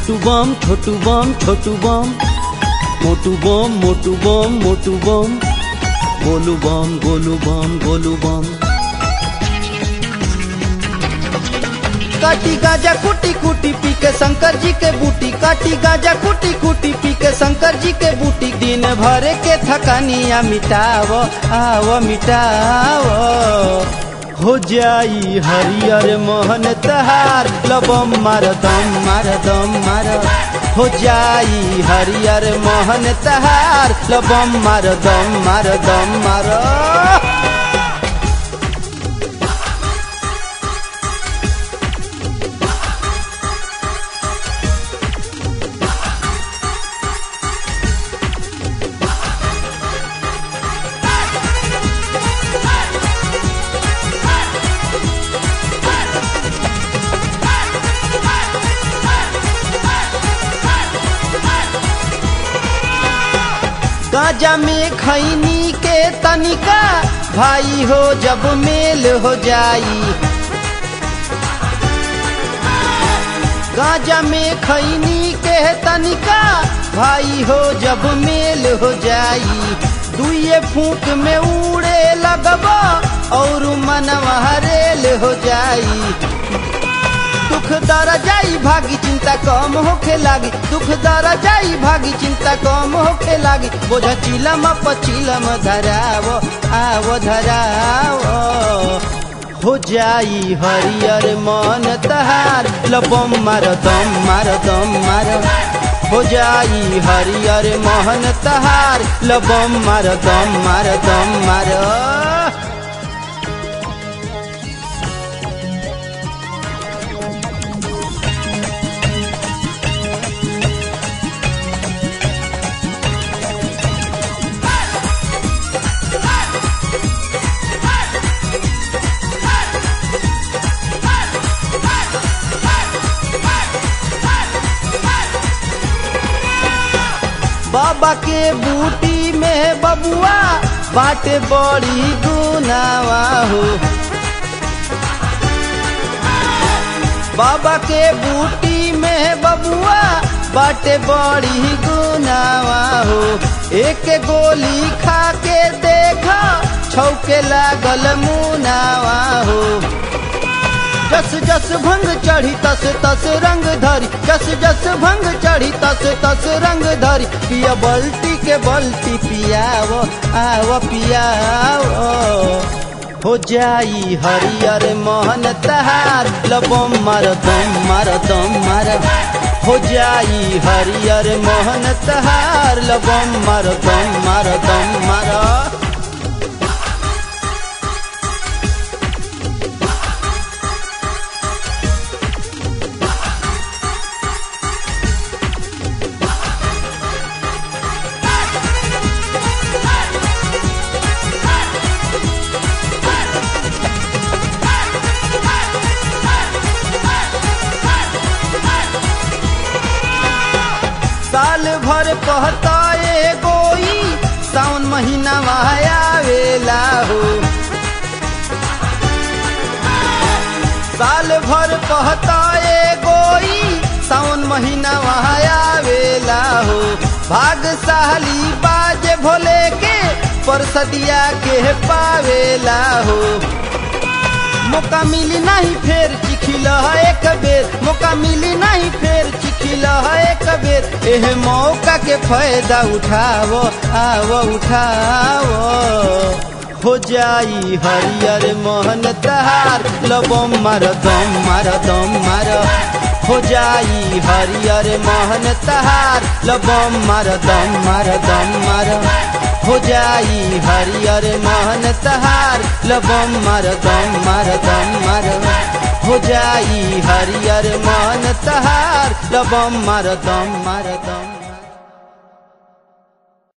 छोटू बम छोटू बम छोटू बम मोटू बम मोटू बम मोटू बम गोलू बम गोलू बम गोलू बम काटी गाजा कुटी कुटी पी के शंकर जी के बूटी काटी गाजा कुटी कुटी पी के शंकर जी के बूटी दिन भर के थकानिया मिटाव आव मिटाव हो जाई हरियर मोहन तहार लबम मार दम मार दम मार हो जाई हरियर मोहन तहार लबम मार दम मार दम मार गाजा में खैनी के तनिका भाई हो जब मेल हो जाई गाजा में खैनी के तनिका भाई हो जब मेल हो जाई दुए फूक में उड़े लगबा और मनवा रेल हो जाई दुख दर जाई भागी चिंता कम होखे लागी दुख दर जाई भागी चिंता कम होखे लागी बोझ चिलम पचिलम धराव आव धराव हो जाई हरियर मन तहार लबम मार दम मार दम मार हो जाई हरियर मोहन तहार लबम मार दम मार दम मार बाबा के बूटी में बबुआ बाटे बड़ी गुनावा हो बाबा के बूटी में बबुआ बाटे बड़ी गुनावा हो एक गोली खा के देखा छौके लागल मुनावा हो जस जस भंग चढ़ी तस तस रंग धरी जस जस भंग चढ़ी तस तस रंग धरी पिया बल्टी के बल्टी पियाव आव पियाव हो जाई हरियर मोहन तहार लबम मार दम मार दम मार हो जाई हरियर मोहन तहार लबम मार दम मार दम मार साल भर कहता ए गोई सावन महीना आवेला हो साल भर कहता ए गोई सावन महीना आवेला हो भागशाली बाज भोले के परसदिया के पावेला हो मौका मिली नहीं फेर चिखिल एक बेर मौका मिली नहीं फेर चिखिल एक बेर एह मौका के फायदा उठावो आवो उठावो हो जाई हरियर मोहन तहार लबम मार दम मार दम मार हो जाई हरियर मोहन तहार लबम मार दम मार दम मार हो जाई हरियर मोहन तहार लबम मार दम मार दम मार हो जाई हरियर मोहन तहार लबम मार दम मार दम